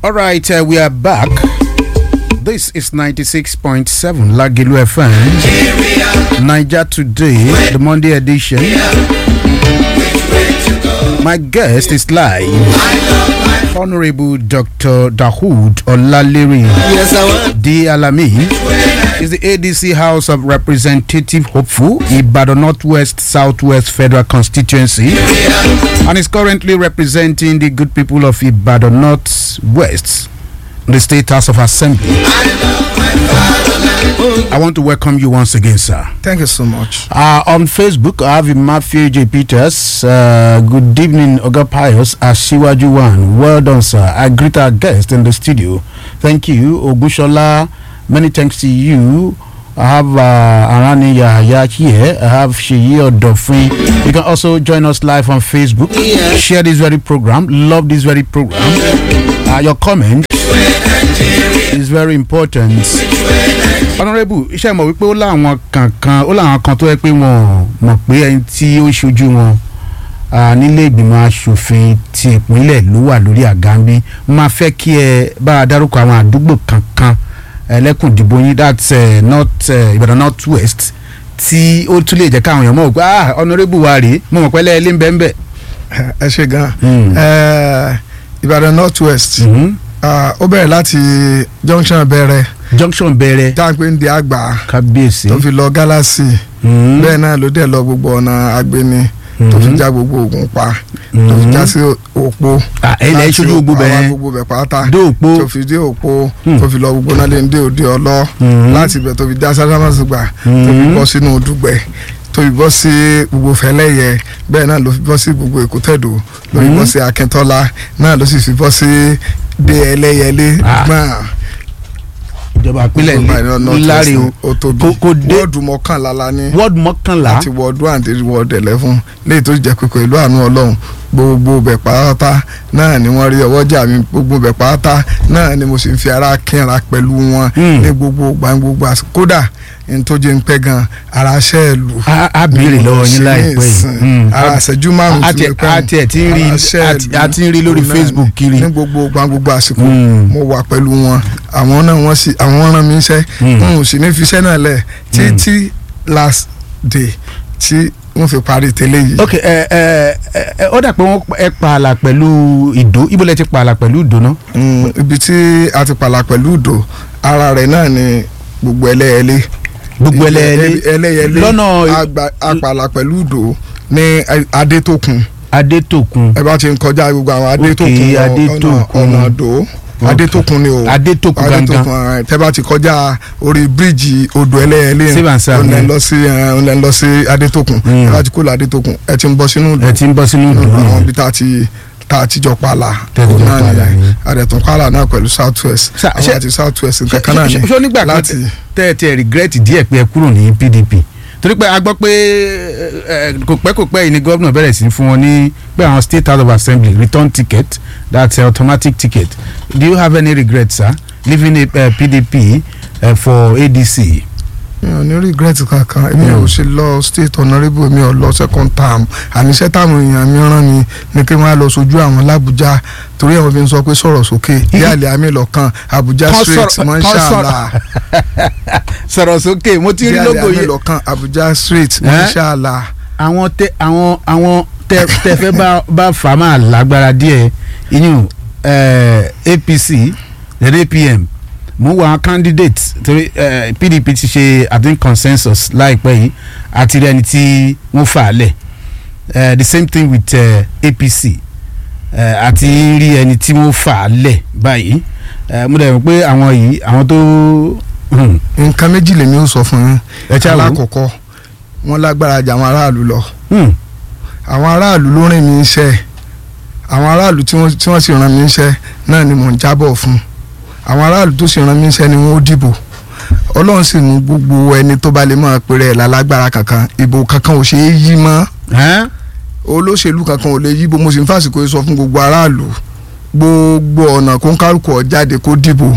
All right, uh, we are back. This is 96.7 Lagilu FM. Niger Today, the Monday edition. My guest is live. Honorable Dr. Dahoud Olaliri Yes, I want. D. Alami is the ADC House of Representative Hopeful, Ibadan Northwest Southwest Federal Constituency, and is currently representing the good people of Ibadan Northwest, the State House of Assembly. I want to welcome you once again, sir. Thank you so much. Uh, on Facebook, I have Matthew J. Peters. Uh, good evening, Oga Pius Asiwaju One. Well done, sir. I greet our guest in the studio. Thank you, Ogushola. Many thanks to you. I have uh, Arani Yahya here. I have Sheyi Odofin. You can also join us live on Facebook. Yeah. Share this very program. Love this very program. Uh, your comment is very important. honourable iṣẹ́ mọ̀ wípé ó láwọn kankan ó láwọn kan tó yẹ pé wọ́n mọ̀ pé ẹni tí ó ṣojú wọn ah, nílé ìgbìmọ̀ asòfin ti ìpínlẹ̀ ló wà lórí àga ń bí máa fẹ́ kí ẹ bá a dárúkọ àwọn àdúgbò kankan ẹlẹ́kùn ìdìbò yín that's uh, north uh, Ìbàdàn north west tí ó tún lè jẹ́ káwọn èèyàn mọ̀ pé ah honourable wa rèé mo mọ̀ pé ẹlẹ́ẹ̀lẹ́ ń bẹ́ẹ̀ ń bẹ́ẹ̀. ẹ ṣe gan. Mm. Eh, Ìbàdàn north west ó bẹ̀rẹ̀ láti junction bẹ̀rẹ̀ junction bẹ̀rẹ̀ tá à ń pè ní di àgbà kábíyèsí. tó fi lọ galaxy Mm. bẹ́ẹ̀ náà ló dẹ̀ lọ gbogbo ọ̀nà agbeni tó fi já gbogbo ògùn pa tó fi já sí òpó. Ah, ẹ lẹ́ láti ṣojú gbogbo àwọn bẹ́ẹ̀ gbogbo bẹ̀ pátá dé òpó. tó fi dé òpó Hmm. tó fi lọ gbogbo náà lè ń dé òde ọlọ́ Mhm. láti ibẹ̀ tó fi já sásámásùgbà tó fi Mhm. bọ́ sínú dùgbẹ̀ tó fi bọ́ sí gbogbo fẹlẹ́yẹ bẹ́ẹ̀ náà ló fi bọ́ sí gbogbo èkútẹ́dò ló fi Mhm. bọ́ sí akíntọ́lá náà ló sì fi bọ́ sí dé ẹlẹ́yẹlé Ah. gbọ́n ìjọba ìpínlẹ̀ láre o ó tóbi Kò- kò dé- wọ́ọ̀dù mọ́kànlá la ní wọ́ọ̀dù mọ́kànlá láti wọ́ọ̀dù àǹtí wọ́ọ̀dù ẹ̀lẹ́fún léyìí tó jẹ́ pé pẹ̀lú àánú ọlọ́run gbogbo bẹ̀ pátá náà ni wọ́n rí ọwọ́jà mi gbogbo bẹ̀ pátá náà ni mo sì ń fi ara kínra pẹ̀lú wọn Hmm. ní gbogbo gbàngbogbo àsìkò kódà ní tó jẹ́ ń pẹ́ gan ara ṣẹ́ ẹ̀ lù a a béèrè lọ́wọ́ yín láìpẹ́ yìí Mm. ara àṣẹjú márùn A tí ti- mo pẹ́ a tiẹ̀ ti ń rí- ara ṣẹ́ ẹ̀ a ti- lù. a ti ń rí lórí Òun náà Facebook ni. kiri. ní gbogbo gbàngbogbo àsìkò Mm. mo wà pẹ̀lú wọn àwọn náà wọ́n sì àwọn rán mi iṣẹ́ Mm. n ò sì ní fi iṣẹ́ náà lẹ̀ títí last day tí wọ́n fi parí tẹ́lẹ̀ yìí. ok ẹ ẹ ẹ ó dà pé wọ́n ẹ pààlà pẹ̀lú ìdó ibo lẹ ti pààlà pẹ̀lú ìdó náà. Mm, ibi tí a ti pàlà pẹ̀lú ìdò ara rẹ̀ náà ni gbogbo ẹlẹ́yẹlé. gbogbo Ibi ẹlẹ́ẹ̀lẹ́ ẹlẹ́yẹlé lọ́nà agba- apàlà pẹ̀lú ìdò ní adétòkun adétòkun ẹ bá ti ń kọjá gbogbo àwọn adétòkun Ok, lọ, Adétòkun. ọ̀nà ọ̀nà àdó Ok. adétòkun ni o adétòkun gangan adétòkun ẹ, tẹ bá ti kọjá orí bíríìjì odò ẹlẹ́yẹlé Save and serve, òun lẹ́ ń yeah. lọ sí ẹ, òun lẹ́ ń lọ sí adétòkun Mm. ẹ bá ti kó lọ adétòkun ẹ ti ń bọ́ sínú ìdò ẹ ti ń bọ́ sínú ìdó àwọn náà. ibi tá a ti tá a ti jọ pààlà Tẹ́ ti jọ òun náà pààlà nìyẹn yìí. àdẹ̀tún pààlà náà pẹ̀lú south west Ṣá- àwọn ṣé- àti south west nǹkan kan náà ni ṣé nígbà kan láti tẹ ẹ tẹ regret díẹ̀ pé ẹ kúrò ní PDP torí pé a gbọ́ pé ẹ, ẹ, kò pẹ́ kò pẹ́ yìí ni gómìnà bẹ̀rẹ̀ sí fún wọn ní pé àwọn state house of assembly return ticket that's automatic ticket do you have any regret sir leaving uh, PDP uh, for ADC. mi ò ní regret kankan èmi ò ṣe lọ state honourable mi ò lọ second term àníṣe táwọn èèyàn mi rán mi ni kí wọ́n á lọ sojú àwọn làbújá torí àwọn fi ń sọ pé sọ̀rọ̀ sókè yálẹ̀ àmì lọ́kàn Abuja Kán straight sọ̀rọ̀- mọ́ kán ṣáàlà sọ̀rọ̀ sókè mo ti rí yálẹ̀ logo àmì yẹn lọ́kàn Abuja straight mọ́ Eh? ṣáàlà àwọn tẹ àwọn àwọn tẹ tẹ fẹ́ bá bá fà á máa lágbára díẹ̀ inú eh, APC then APM mo wọ àwọn candidate torí eh, PDP ti ṣe i think consensus láìpẹ́ yìí àti rí ẹni tí wọ́n fà á lẹ̀ eh, the same thing with eh, APC eh, àti rí ẹni tí wọ́n fà á lẹ̀ báyìí eh, mo dẹ̀ rò pé àwọn yìí àwọn tó hmm, nǹkan méjì lèmi ò sọ fún yín ẹ ṣáà wò ó. alákọ̀ọ́kọ́ wọ́n lágbára jà àwọn aráàlú lọ Hmm, àwọn aráàlú ló rìn mí iṣẹ́ àwọn aráàlú tí wọ́n tí wọ́n sì ràn mí iṣẹ́ náà ni mò ń jábọ̀ fún àwọn aráàlú tó sì ràn mí iṣẹ́ ni wọ́n ó dìbò ọlọ́run sì mú gbogbo ẹni tó bá lè máa pèrè ẹ̀ lálágbára kankan ìbò kankan ò ṣeé yí mọ́ eh? olóṣèlú kankan ò lè yí bó mo sì ń fàsìkò yìí sọ fún gbogbo aráàlú gbogbo ọ̀nà kó ń kálukú ọ̀ jáde kó dìbò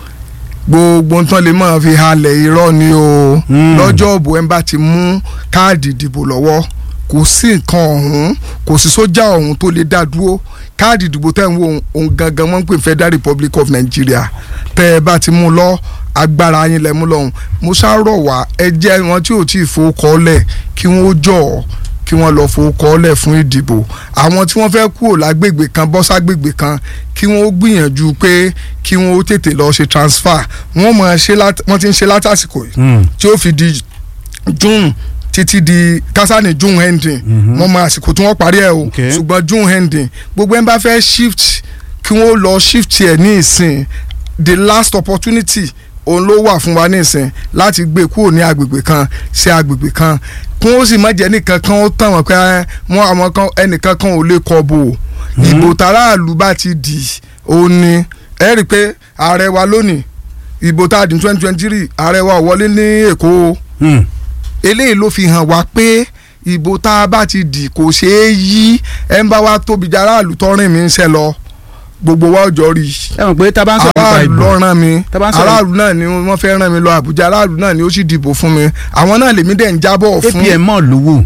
gbogbo nǹkan lè máa fi halẹ̀ irọ́ ni o Mm. lọ́jọ́ òbò ẹ̀ ń bá ti mú káàdì ìdìbò lọ́wọ́ kò sí nǹkan ọ̀hún kò sí sójà ọ̀hún tó lè dá dúró káàdì ìdìbò tẹ̀ ń wo òun- òun gangan wọ́n ń pè Federal Republic of Nigeria tẹ́ ẹ bá ti mú lọ agbára yín lẹ mú lọ́hùn mo ṣàrọ̀ wá ẹ jẹ́ wọn tí ò tí ì fowókọ́lẹ̀ kí wọ́n jọ̀ ọ́ kí wọ́n lọ fowókọ́lẹ̀ fún ìdìbò àwọn tí wọ́n fẹ́ kúrò lágbègbè kan bọ́ ságbègbè kan kí wọ́n ó gbìyànjú pé kí wọ́n ó tètè lọ ṣe transfer wọ́n mọ̀ ṣe lát- wọ́n ti ń ṣe látàsìkò yìí Hmm. tí ó fi di june títí di kásánì june ending wọ́n mọ àsìkò tí wọ́n parí ẹ̀ o Okay. ṣùgbọ́n june ending gbogbo ẹ̀ ń bá fẹ́ shift kí wọ́n lọ shift ẹ̀ ní ìsìn the last opportunity òun ló wà fún wa ní ìsìn láti gbé kúrò ní agbègbè kan sí agbègbè kan kí wọ́n sì má jẹ́ nìkan kan ó tàn wọ́n pé ẹ, wọ́n àwọn kan ẹnìkan kan ò lè kọ bò ó ìbò tàráàlú bá ti dì òun ni ẹ rí i pé ààrẹ wa lónìí ìbò tá a dì ní twenty twenty three ààrẹ wa ò wọlé ní èkó o Hmm. eléyìí ló fi hàn wá pé ìbò tá a bá ti dì kò ṣeé yí ẹ ń bá wa tóbi jẹ aráàlú tọrin mi ń ṣe lọ gbogbo wa ọjọ́ rí i ẹ mọ̀ pé tá a bá ń sọ̀rọ̀ nípa aráàlú ìbò ló rán mi Tá bá ń sọ̀rọ̀- aráàlú náà ni wọ́n fẹ́ rán mi lọ àbújá aráàlú náà ni ó sì dìbò fún mi àwọn náà lèmi dẹ̀ ń jábọ̀ fún APM mọ̀ lówó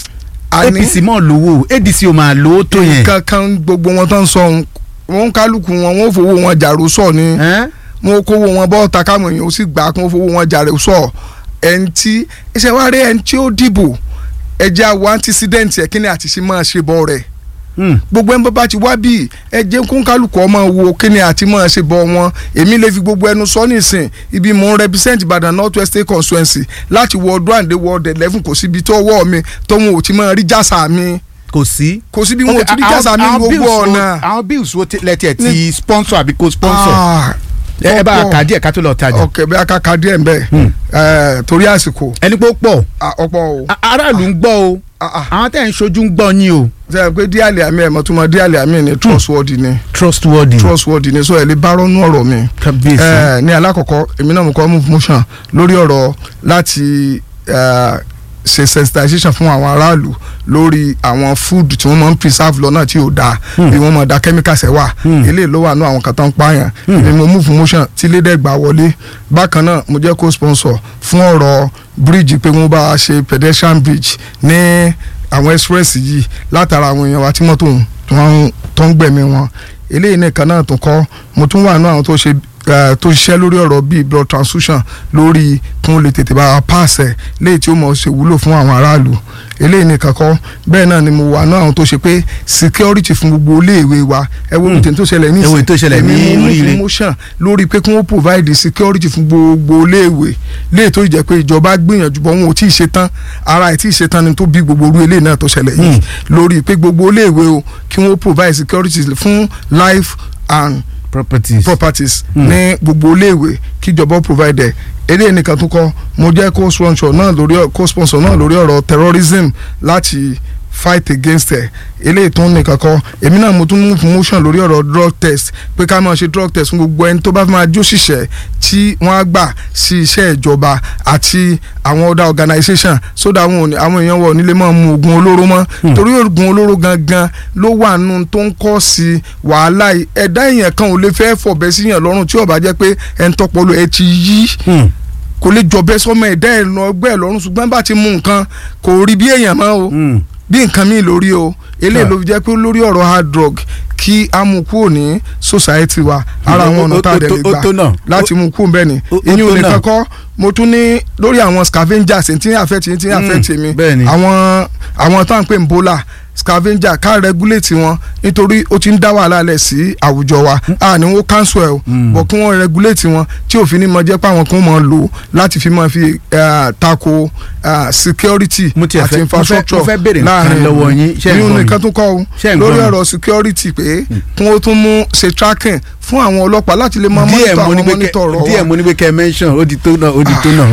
àní APC mọ̀ lówó ADC ò máa lówó tó yẹn. nǹkan kan gbogbo wọn tó ń sọ ohun wọn kálukú wọn wọn ò fowó wọn jàrú sọ ni Ẹ́n? wọn ò kówó wọn bọ́ ta káwọn èèyàn ó sì gbà kó fowó wọn jàrú sọ ẹni tí iṣẹ́ wa rí ẹni tí ó dìbò ẹjẹ́ àwọn antecedent ẹ̀ kí ni àti ṣe máa ṣe bọ́ rẹ̀ Hmm. gbogbo ẹni bó bá ti wá bí ẹ jẹ́ kó ń kálukú ọmọ wo kíni àti máa ṣe bọ̀ wọn èmi lè fi gbogbo ẹnu sọ nísìn ibi mò ń represent Ìbàdàn North West State Constituency láti ward one dé ward eleven kò síbi tó ọwọ́ mi tó wọn ò ti máa rí jásà mi kò sí. kò síbi wọn ò ti rí Okay, jásà mi àwọn- ní àwọn gbogbo bills wo- ọ̀nà. àwọn bills wo lẹ́tí ẹ̀ ti sponsor àbí co sponsor. Ah, ẹ ẹ bá a ọ̀pọ̀. kà díẹ̀ ká tó lọ tajà. ọkẹ bí akaka díẹ̀ ń bẹ̀ Hmm. ẹ̀, torí àsìkò ẹni pé ó pọ̀ ah, ọ̀pọ̀ o A- aráàlú ń gbọ́ o Ah, ah. àwọn tẹ̀ ń ṣojú ń gbọ́ yín o. ṣe pé díàlì àmì ẹ̀ mọ̀túnmọ̀ díàlì àmì ni trustworthy ni trustworthy. trustworthy ni so ẹ̀ lè bá rọ́nú ọ̀rọ̀ mi. kábíyèsí. Eh, ní alákọ̀ọ́kọ́ èmi náà mo kọ́ move motion lórí ọ̀rọ̀ láti eh, ṣe sensitization fún àwọn aráàlú lórí àwọn food tí wọ́n máa ń preserve lọ́nà tí ò dáa bí wọ́n máa da chemicals ẹ̀ wà Hmm. eléyìí ló wà ní àwọn kan tó ń pààyàn èmi mo move motion tí lédègbà wọlé bákan náà mo jẹ́ co-sponsor fún ọ̀rọ̀ bridge pé wọ́n bá a ṣe pedestrian bridge ní àwọn express yìí látara àwọn èèyàn wa tí mọ́tò tó ń- tó ń gbẹ̀mí wọn eléyìí nìkan náà tó kọ́ mo tún wà ní àwọn tó ṣe eh, tó ṣiṣẹ́ lórí ọ̀rọ̀ bíi blood transfusion lórí kí wọ́n lè tètè bá a pàṣẹ léyìí tí ó mọ̀ ṣe wúlò fún àwọn aráàlú eléyìí nìkan kọ́ bẹ́ẹ̀ náà ni mo wà ní àwọn tó ṣe pé security fún gbogbo iléèwé wa ẹ wo ìtẹ̀ tó ṣẹlẹ̀ ní ẹ wo èyí tó ṣẹlẹ̀ ní èmi mú Oríire. promotion lórí pé kí wọ́n provide security fún gbogbo iléèwé léyìí tó jẹ́ pé ìjọba gbìyànjú bọ́ wọn ò tí ì ṣe tán ara ẹ̀ tí ì ṣe tán ni tó bí gbogbo orú eléyìí náà tó ṣẹlẹ̀ yìí lórí pé gbogbo iléèwé o kí wọ́n provide security fún life and properties. properties ní gbogbo iléèwé kíjọba provide ẹ̀ eléyìí nìkan tó kọ́ mo jẹ́ co-sponsor náà lórí ọ- co-sponsor náà lórí ọ̀rọ̀ terrorism láti fight against ẹ̀ eléyìí tó ń nìkan kọ́ èmi náà mo tún mú promotion lórí ọ̀rọ̀ drug test pé ká máa ṣe drug test fún gbogbo ẹni tó bá fi máa jó ṣiṣẹ́ tí wọ́n á gbà sí iṣẹ́ ìjọba àti àwọn other organisation so that àwọn ò ní- àwọn èèyàn wọ̀ nílé máa mu oògùn olóró mọ́ torí oògùn olóró gangan ló wà nù tó ń kọ́ sí wàhálà yìí ẹ̀dá èèyàn kan ò lè fẹ́ fọ̀bẹ síyàn lọ́rùn tí ó bá jẹ́ pé ẹni tọpọlọ ẹ ti yí Hmm. kò lè jọbẹ sọmọ ẹ̀dá ẹ̀ lọ ọgbẹ́ ẹ̀ lọ́rùn ṣùgbọ́n bá ti mú nǹkan kò rí bí èèyàn mọ́ o Hmm. bí nǹkan míì lórí o eléyìí Ah. ló fi jẹ́ pé lórí ọ̀rọ̀ hard drug kí a mú kúrò ní society wa ara Ó- àwọn ó- ọ̀nà tá a ó- dẹ̀ lè ó- ó tó náà. gbà láti mú kúrò bẹ́ẹ̀ ni ó- ó ìyún tó nìkan náà. kọ́ mo tún ní lórí àwọn scavengers tí ń àfẹ́ tí ń àfẹ́ tì mí bẹ́ẹ̀ ni. àwọn àwọn tá à ń pè ń bólà scavenger ká regulate wọn nítorí ó ti ń dá wàhálà lẹ̀ sí àwùjọ wa a ní wọ́n cancel ẹ̀ o Mm. bọ̀ kí wọ́n regulate wọn tí òfin ní mọ jẹ́ pé àwọn kan máa lò láti fi máa fi eh, tako eh, security Mo tiẹ̀ fẹ́- àti mo fẹ́- infrastructure mo fẹ́ béèrè nǹkan lọ́wọ́ yín. Ṣé ẹ̀ ń ìyún gbọ́ mi? nìkan tún kọ́ o Ṣé ẹ̀ ń lórí gbọ́ mi? ọ̀rọ̀ security pé kí wọ́n tún mú ṣe tracking fún àwọn ọlọ́pàá láti lè máa díẹ̀ monitor mo ní àwọn pé monitor kẹ ọ̀rọ̀ díẹ̀ wa mo ní pé kẹ mention ó di tó náà ó di tó náà.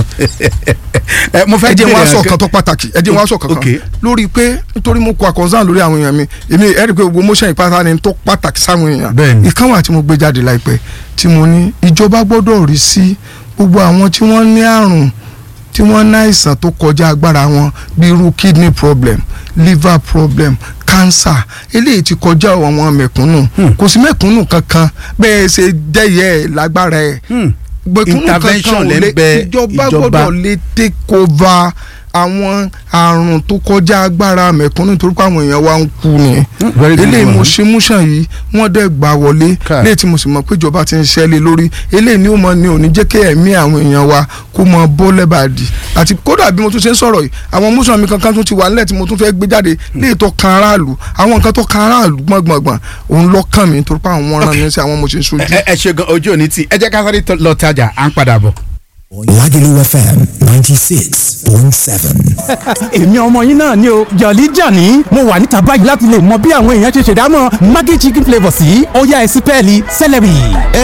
ẹ mo fẹ́ ẹ jẹ́ béèrè wá sọ nǹkan- kan tó pàtàkì ẹ jẹ́ wá sọ kankan Okay. lórí pé nítorí mo kọ àkọsán lórí àwọn èèyàn mi èmi ẹ rí i pé gbogbo motion ìpátá ni tó pàtàkì sáwọn èèyàn Bẹ́ẹ̀ni. ìkan wà tí mo gbé jáde láìpẹ́ tí mo ní ìjọba gbọ́dọ̀ rí sí gbogbo àwọn tí wọ́n ní àrùn tí wọ́n ní àìsàn tó kọjá agbára wọn bí irú kidney problem liver problem cancer eléyìí ti kọjá àwọn mẹ̀kúnnù Hmm. kò sí mẹ̀kúnnù kankan bẹ́ẹ̀ ṣe jẹ́yẹ ẹ̀ lágbára ẹ̀ Hmm. gbẹ̀kúnnù Intervention kankan ò lẹ́ ń lè bẹ ìjọba ìjọba. gbọ́dọ̀ lè take over àwọn àrùn tó kọjá agbára mẹ̀kúnnù nítorí pé àwọn èèyàn wa ń kú ni very good eléyìí mo one. ṣe múṣàn yìí wọ́n dẹ̀ gbà wọlé Káì. léyìí tí mo sì mọ̀ pé ìjọba ti ń ṣẹ́lẹ̀ lórí eléyìí ni ó mọ ni ò ní jẹ́ kí ẹ̀mí àwọn èèyàn wa kó mọ bọ́ lẹ́bàdì àti kódà bí mo tún ṣe ń sọ̀rọ̀ yìí àwọn múṣàn mi kankan tún ti wà nílẹ̀ tí mo tún fẹ́ gbé jáde léyìí tó kan aráàlú àwọn nǹkan tó kan aráàlú gbọ̀ngbọ̀ngbọ̀n òun ló kàn mí nítorí pé àwọn wọn rán mi sí àwọn mo ṣe ń sojú. ẹ ẹ ṣe gan ojú òní tí ẹ jẹ́ ká sáré lọ tajà à ń padà bọ̀. Lagelu FM 96.7. èmi ọmọ yín náà ni o jọ̀lí jàní mo wà níta báyìí láti lè mọ bí àwọn èèyàn ṣe ṣèdámọ̀ maggi chicken flavour sí ọ̀yá ẹ̀sìn pẹ́ẹ́lí celery.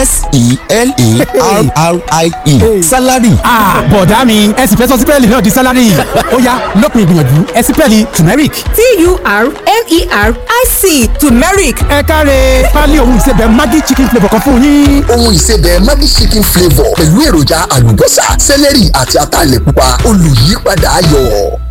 S-E-L-E-R-R-I-E. Salary. Ah, bọ̀dá mi ẹ̀sìn fẹ́ sọ sí pẹ́ẹ́lí náà di celery ọ̀yá lópin ìgbìyànjú ẹ̀sìn pẹ́ẹ́lí turmeric. T-U-R-M-E-R-I-C turmeric ẹ káre pálí òun ìsebẹ̀ maggi chicken flavour kan fún yín. Ohun ìsebẹ̀ Maggi chicken flavour pẹ̀lú èròjà àlùbọ́sà, sẹ́lẹ̀rì àti ataalẹ̀ pupa olùyípadà ayọ̀.